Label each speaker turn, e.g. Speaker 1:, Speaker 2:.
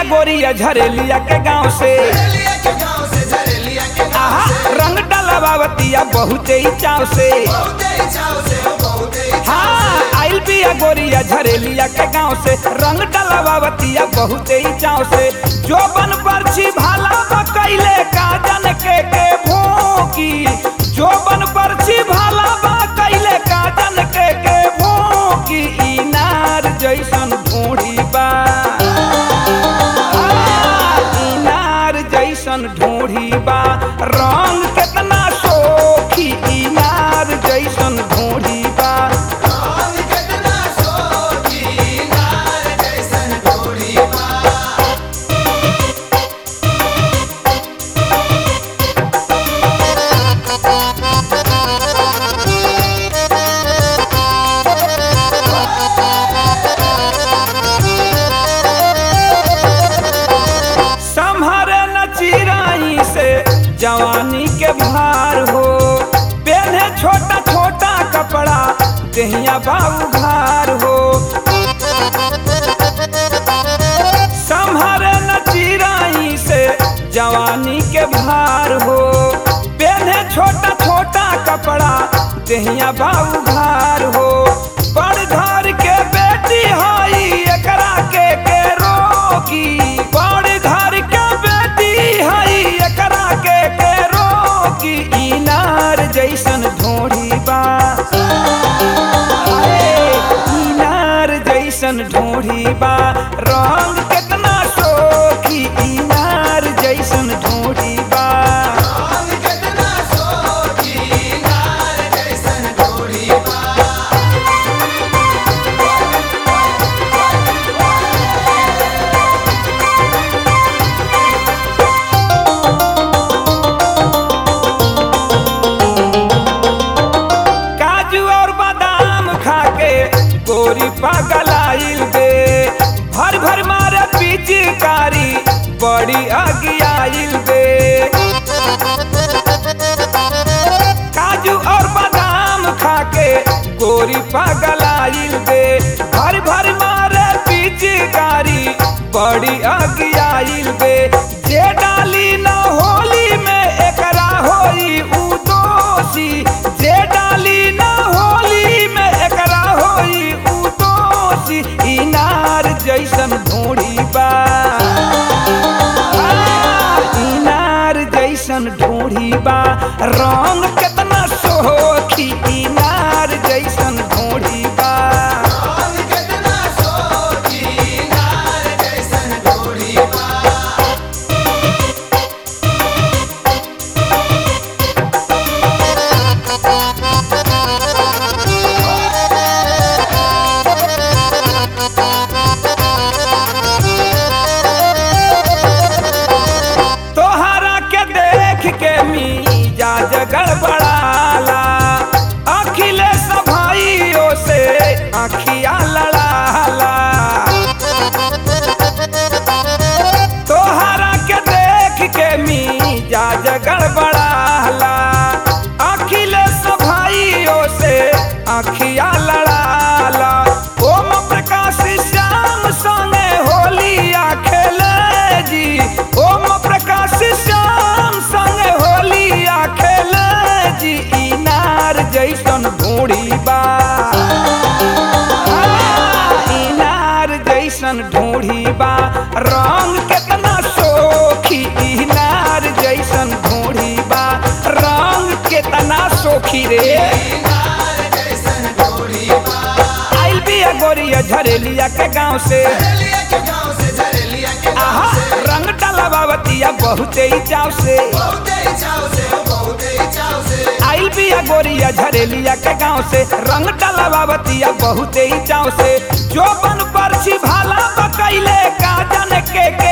Speaker 1: गोरिया झरेलिया के गांव से आहा रंग डलवावतिया बहुते ही चाव से हाँ आइल बिया गोरिया झरेलिया के गांव से रंग डलवावतिया बहुते ही चाव से जो बन परछी भाला बकैले काजन के के भोंकी जो बन परछी भाला बकैले काजन के के भोंकी इनार जैसन ढूंढी बा इनार जैसन ढूंढी बा रंग केतना सोखी इनार जैसन ढूंढी बा संभरे न चिराई से जवानी के भार हो पहने छोटा छोटा कपड़ा दहिया बाबू भार हो संभरे न चिराई से जवानी के भार हो पहने छोटा छोटा कपड़ा दहिया बाबू भार हो बड़ घर के बेटी हई एकरा के के रोकी बड़ घर के बेटी हई एकरा के के रोकी इनार जैसन ढोढ़ी बा अरे, इनार जैसन ढोढ़ी बा रंग केतना सोखी इनार जैसन ढोढ़ी बा काजू और बादाम खाके गोरी पगलाइल बे भर भर मारे पिचकारी बड़ी अगियाइल बे काजू और बादाम खाके गोरी पगलाइल बे भर भर मारे पिचकारी बड़ी अगियाइल बे जे डाली न होली में एकरा होई उ दोषी जे डाली न होली में एकरा होई उ दोषी इनार जैसन ढूंढी बा आ, इनार जैसन ढूंढी बा रंग केतना सोखी इनार जैसन ढूंढी बा तोहरा के देख के मिजाज गड़बड़ाला अखिलेश भाइयों से अखिया लड़ाला तोहरा के देख के मिजाज गड़बड़ाला अखिलेश भाइयों से अखिया लड़ाला ओम प्रकाश श्याम संगे होलिया खेले जी ओम प्रकाश श्याम संगे होलिया खेले जी इनार जैसन ढूंढी बा आ, इनार जैसन ढूंढी बा रंग केतना सोखी इनार जैसन ढूंढी बा रंग केतना सोखी रे आइल बिया गोरिया झरेलिया के गांव से आहा रंग डलवावतिया बहुते ही चाव से आइल बिया गोरिया झरेलिया के गांव से रंग डलवावतिया बहुते ही चाव से जो बन परछी भाला बकैले काजन के के